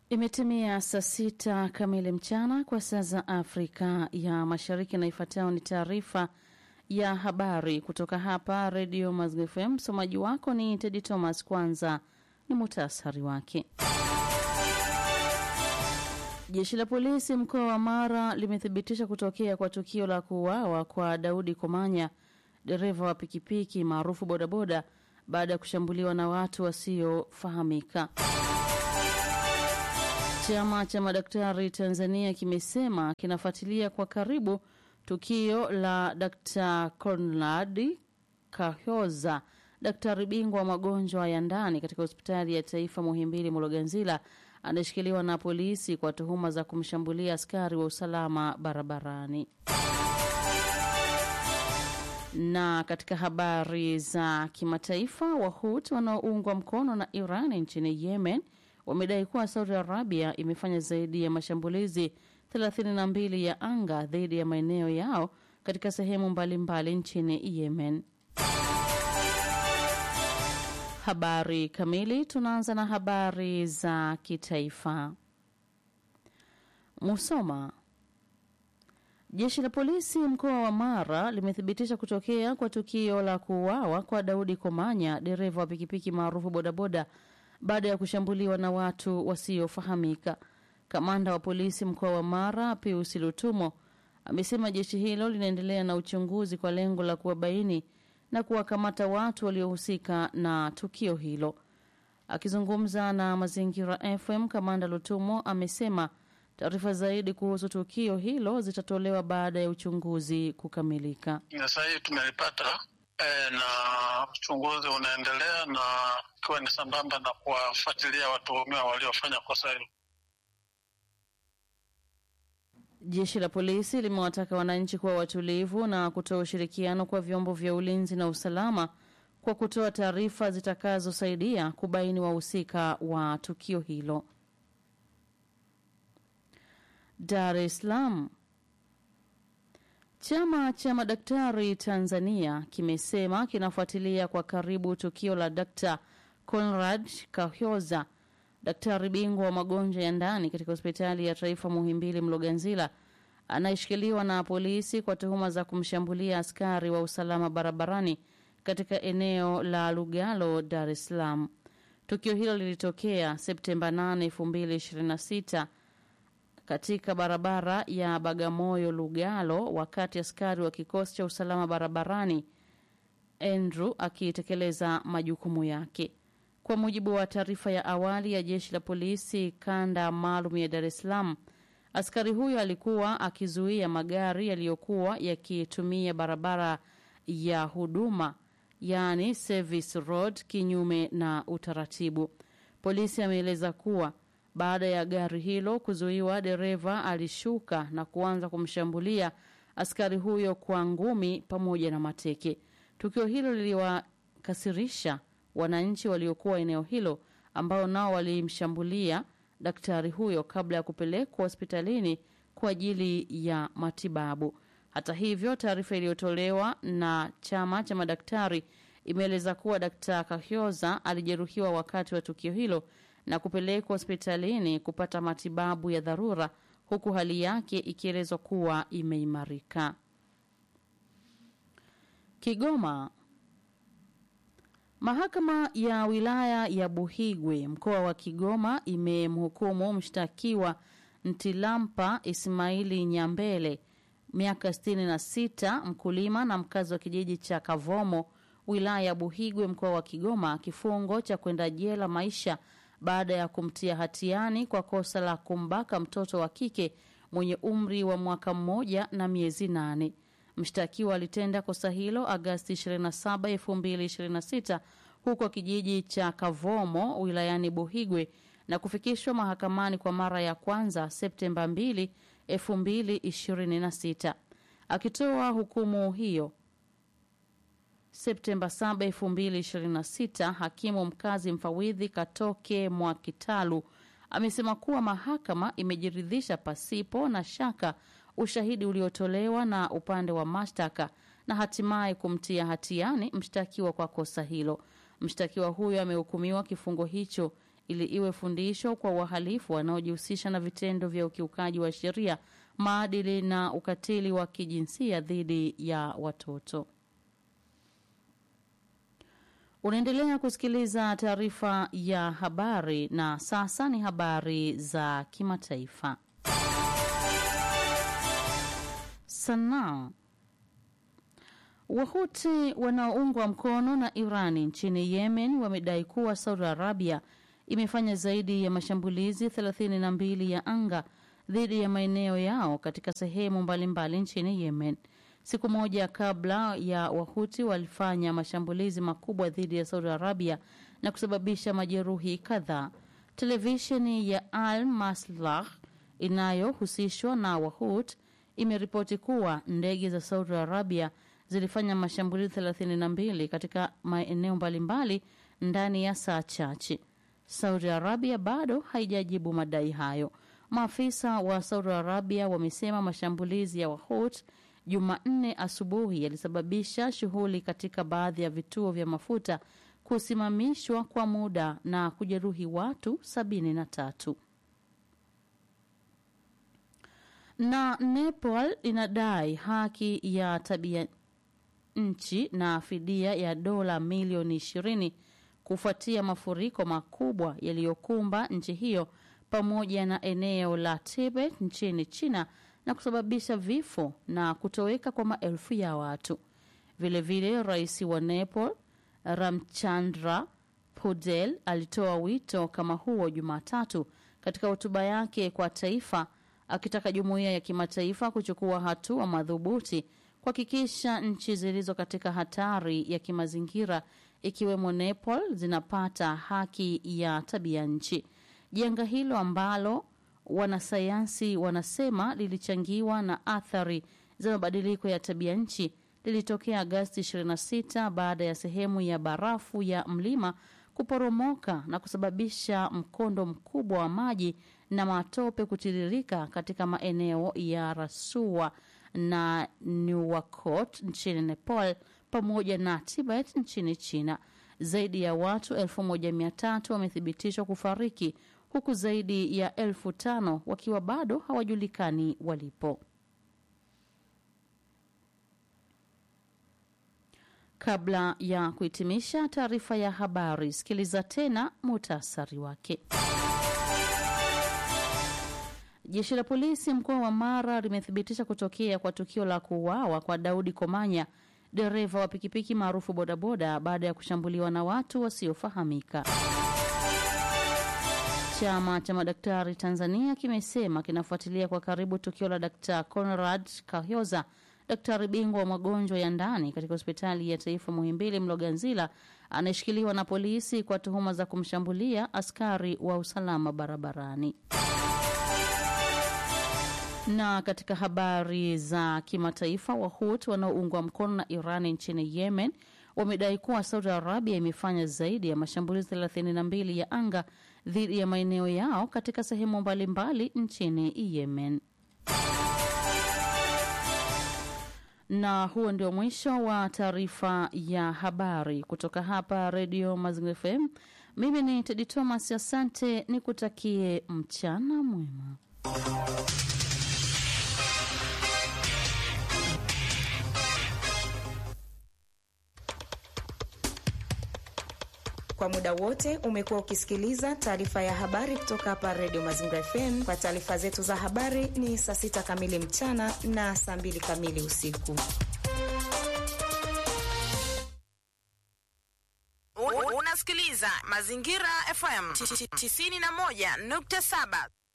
Imetimia saa sita kamili mchana kwa saa za Afrika ya Mashariki, na ifuatayo ni taarifa ya habari kutoka hapa Redio Maziwa FM. Msomaji wako ni Tedi Thomas. Kwanza ni muhtasari wake. Jeshi la polisi mkoa wa Mara limethibitisha kutokea kwa tukio la kuuawa kwa Daudi Komanya, dereva wa pikipiki maarufu bodaboda, baada ya kushambuliwa na watu wasiofahamika. Chama cha madaktari Tanzania kimesema kinafuatilia kwa karibu tukio la Dkt. Conrad Kahyoza, daktari bingwa wa magonjwa ya ndani katika hospitali ya taifa Muhimbili Mloganzila, anayeshikiliwa na polisi kwa tuhuma za kumshambulia askari wa usalama barabarani. Na katika habari za kimataifa, Wahut wanaoungwa mkono na Iran nchini Yemen wamedai kuwa Saudi Arabia imefanya zaidi ya mashambulizi 32 ya anga dhidi ya maeneo yao katika sehemu mbalimbali nchini Yemen. Habari kamili. Tunaanza na habari za kitaifa. Musoma. Jeshi la polisi mkoa wa Mara limethibitisha kutokea kwa tukio la kuuawa kwa Daudi Komanya, dereva wa pikipiki maarufu bodaboda baada ya kushambuliwa na watu wasiofahamika. Kamanda wa polisi mkoa wa Mara Pius Lutumo amesema jeshi hilo linaendelea na uchunguzi kwa lengo la kuwabaini na kuwakamata watu waliohusika na tukio hilo. Akizungumza na Mazingira FM, kamanda Lutumo amesema taarifa zaidi kuhusu tukio hilo zitatolewa baada ya uchunguzi kukamilika. Sasa hii tumelipata e, na uchunguzi unaendelea na ikiwa ni sambamba na kuwafuatilia watuhumiwa waliofanya kosa hilo. Jeshi la polisi limewataka wananchi kuwa watulivu na kutoa ushirikiano kwa vyombo vya ulinzi na usalama kwa kutoa taarifa zitakazosaidia kubaini wahusika wa tukio hilo. Dar es Salaam. Chama cha madaktari Tanzania kimesema kinafuatilia kwa karibu tukio la Dkt. Conrad Kahyoza, daktari bingwa wa magonjwa ya ndani katika hospitali ya taifa Muhimbili Mloganzila, anayeshikiliwa na polisi kwa tuhuma za kumshambulia askari wa usalama barabarani katika eneo la Lugalo, Dar es Salaam. Tukio hilo lilitokea Septemba 8, 2026 katika barabara ya Bagamoyo Lugalo, wakati askari wa kikosi cha usalama barabarani Andrew akitekeleza majukumu yake. Kwa mujibu wa taarifa ya awali ya jeshi la polisi kanda maalum ya Dar es Salaam, askari huyo alikuwa akizuia magari yaliyokuwa yakitumia barabara ya huduma, yaani service road, kinyume na utaratibu. Polisi ameeleza kuwa baada ya gari hilo kuzuiwa, dereva alishuka na kuanza kumshambulia askari huyo kwa ngumi pamoja na mateke. Tukio hilo liliwakasirisha wananchi waliokuwa eneo hilo, ambao nao walimshambulia daktari huyo kabla ya kupelekwa hospitalini kwa ajili ya matibabu. Hata hivyo, taarifa iliyotolewa na chama cha madaktari imeeleza kuwa Daktari Kahyoza alijeruhiwa wakati wa tukio hilo na kupelekwa hospitalini kupata matibabu ya dharura huku hali yake ikielezwa kuwa imeimarika. Kigoma. Mahakama ya wilaya ya Buhigwe mkoa wa Kigoma imemhukumu mshtakiwa Ntilampa Ismaili Nyambele miaka 66 mkulima na mkazi wa kijiji cha Kavomo wilaya ya Buhigwe mkoa wa Kigoma kifungo cha kwenda jela maisha baada ya kumtia hatiani kwa kosa la kumbaka mtoto wa kike mwenye umri wa mwaka mmoja na miezi nane. Mshtakiwa alitenda kosa hilo Agasti 27, 2026 huko kijiji cha Kavomo wilayani Buhigwe na kufikishwa mahakamani kwa mara ya kwanza Septemba 2, 2026. Akitoa hukumu hiyo Septemba 7, 2026, hakimu mkazi mfawidhi Katoke Mwakitalu amesema kuwa mahakama imejiridhisha pasipo na shaka ushahidi uliotolewa na upande wa mashtaka na hatimaye kumtia hatiani mshtakiwa kwa kosa hilo. Mshtakiwa huyo amehukumiwa kifungo hicho ili iwe fundisho kwa wahalifu wanaojihusisha na vitendo vya ukiukaji wa sheria, maadili na ukatili wa kijinsia dhidi ya watoto. Unaendelea kusikiliza taarifa ya habari na sasa ni habari za kimataifa. Sanaa. Wahuti wanaoungwa mkono na Irani nchini Yemen wamedai kuwa Saudi Arabia imefanya zaidi ya mashambulizi 32 ya anga dhidi ya maeneo yao katika sehemu mbalimbali mbali nchini Yemen. Siku moja kabla ya Wahuti walifanya mashambulizi makubwa dhidi ya Saudi Arabia na kusababisha majeruhi kadhaa. Televisheni ya Al Maslah inayohusishwa na Wahut imeripoti kuwa ndege za Saudi Arabia zilifanya mashambulizi 32 katika maeneo mbalimbali ndani ya saa chache. Saudi Arabia bado haijajibu madai hayo. Maafisa wa Saudi Arabia wamesema mashambulizi ya Wahut Jumanne asubuhi yalisababisha shughuli katika baadhi ya vituo vya mafuta kusimamishwa kwa muda na kujeruhi watu sabini na tatu. Na Nepal inadai haki ya tabia nchi na fidia ya dola milioni ishirini kufuatia mafuriko makubwa yaliyokumba nchi hiyo pamoja na eneo la Tibet nchini China na kusababisha vifo na kutoweka kwa maelfu ya watu. Vilevile, rais wa Nepal Ramchandra Pudel alitoa wito kama huo Jumatatu katika hotuba yake kwa taifa, akitaka jumuiya ya kimataifa kuchukua hatua madhubuti kuhakikisha nchi zilizo katika hatari ya kimazingira ikiwemo Nepal zinapata haki ya tabia nchi. Janga hilo ambalo wanasayansi wanasema lilichangiwa na athari za mabadiliko ya tabia nchi lilitokea Agasti 26 baada ya sehemu ya barafu ya mlima kuporomoka na kusababisha mkondo mkubwa wa maji na matope kutiririka katika maeneo ya Rasua na Nuwakot nchini Nepal pamoja na Tibet nchini China. Zaidi ya watu 1300 wamethibitishwa kufariki huku zaidi ya elfu tano wakiwa bado hawajulikani walipo. Kabla ya kuhitimisha taarifa ya habari, sikiliza tena muhtasari wake. Jeshi la polisi mkoa wa Mara limethibitisha kutokea kwa tukio la kuuawa kwa Daudi Komanya, dereva wa pikipiki maarufu bodaboda, baada ya kushambuliwa na watu wasiofahamika. Chama cha madaktari Tanzania kimesema kinafuatilia kwa karibu tukio la Dkt. Conrad Kahyoza, daktari bingwa wa magonjwa ya ndani katika hospitali ya taifa Muhimbili Mloganzila, anayeshikiliwa na polisi kwa tuhuma za kumshambulia askari wa usalama barabarani. Na katika habari za kimataifa, Wahut wanaoungwa mkono na Iran nchini Yemen wamedai kuwa Saudi Arabia imefanya zaidi ya mashambulizi 32 ya anga dhidi ya maeneo yao katika sehemu mbalimbali nchini Yemen. Na huo ndio mwisho wa taarifa ya habari kutoka hapa Redio Mazingira FM. Mimi ni Tedi Thomas, asante, nikutakie mchana mwema. Kwa muda wote umekuwa ukisikiliza taarifa ya habari kutoka hapa Redio Mazingira FM. Kwa taarifa zetu za habari ni saa sita kamili mchana na saa mbili kamili usiku. Unasikiliza Mazingira FM 91.7.